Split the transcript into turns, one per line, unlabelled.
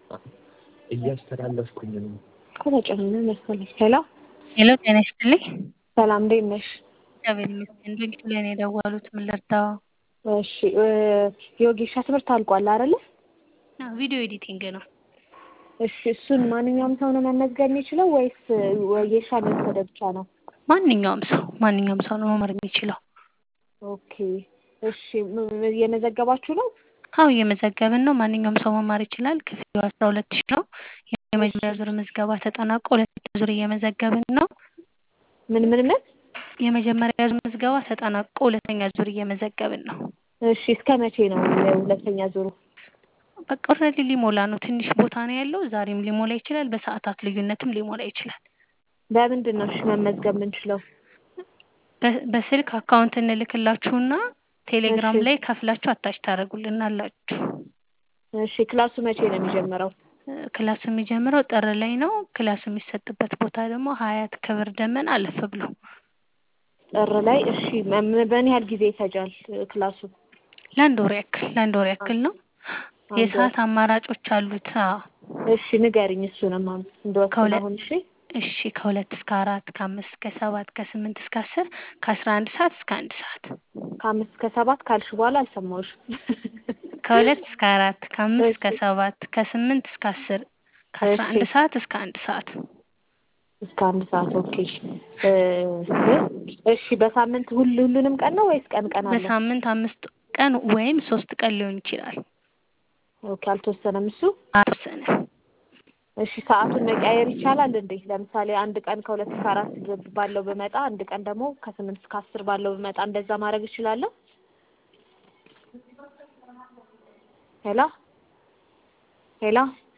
እያስተላለፍኩኝ ነው።
ከተጨመረ መሰለኝ። ሄሎ
ሄሎ ጤና ይስጥልኝ።
ሰላም እንዴት ነሽ?
እግዚአብሔር ይመስገን። ድንቅ ላይ ነው የደወሉት። ምን ልርዳው?
እሺ የወጌሻ ትምህርት አልቋል አይደለ?
አዎ፣ ቪዲዮ ኤዲቲንግ ነው።
እሺ እሱን ማንኛውም ሰው ነው መመዝገብ የሚችለው ወይስ ወጌሻ ለወሰደ ብቻ ነው?
ማንኛውም ሰው ማንኛውም ሰው ነው መማር የሚችለው።
ኦኬ እሺ ም- እየመዘገባችሁ ነው?
አዎ እየመዘገብን ነው። ማንኛውም ሰው መማር ይችላል። ክፍያው አስራ ሁለት ሺህ ነው። የመጀመሪያ ዙር ምዝገባ ተጠናቆ ሁለተኛ ዙር እየመዘገብን ነው።
ምን ምን ምን?
የመጀመሪያ ዙር ምዝገባ ተጠናቆ ሁለተኛ ዙር እየመዘገብን ነው።
እሺ እስከ መቼ ነው ሁለተኛ ዙሩ?
በቃ ኦልሬዲ ሊሞላ ነው። ትንሽ ቦታ ነው ያለው። ዛሬም ሊሞላ ይችላል። በሰዓታት ልዩነትም ሊሞላ ይችላል።
በምንድን ነው እሺ መመዝገብ የምንችለው?
በ- በስልክ አካውንት እንልክላችሁና ቴሌግራም
እሺ።
ላይ ከፍላችሁ አታች ታደርጉልናላችሁ።
እሺ ክላሱ መቼ ነው የሚጀምረው?
እ፣ ክላሱ የሚጀምረው ጥር ላይ ነው። ክላሱ የሚሰጥበት ቦታ ደግሞ ሀያት ክብር ደመና አለፍ ብሎ
ጥር ላይ እሺ መ- በምን ያህል ጊዜ ይፈጃል እ፣ ክላሱ?
ለአንድ ወር ያክል ለአንድ ወር ያክል ነው።
አንድ
የሰዓት አማራጮች አሉት። አዎ
እሺ ንገሪኝ እሱንም አሁን እንደወስን
ከሁለት
አሁን እሺ
እሺ ከሁለት እስከ አራት ከአምስት እስከ ሰባት ከስምንት እስከ አስር ከአስራ አንድ ሰዓት እስከ አንድ ሰዓት
ከአምስት እስከ ሰባት ካልሽ በኋላ አልሰማሁሽም።
ከሁለት እስከ አራት ከአምስት እስከ ሰባት ከስምንት እስከ አስር ከአስራ አንድ
እሺ።
ሰዓት እስከ አንድ ሰዓት
እስከ አንድ ሰዓት ኦኬ። እ፣ እሺ በሳምንት ሁሉ ሁሉንም ቀን ነው ወይስ ቀን ቀን አለ?
በሳምንት አምስት ቀን ወይም ሶስት ቀን ሊሆን ይችላል።
ኦኬ አልተወሰነም እሱ።
አብሰነ
እሺ ሰዓቱን መቀያየር ይቻላል እንዴ? ለምሳሌ አንድ ቀን ከሁለት እስከ አራት ባለው ብመጣ፣ አንድ ቀን ደግሞ ከስምንት እስከ አስር ባለው ብመጣ እንደዛ ማድረግ እችላለሁ? ሄሎ ሄሎ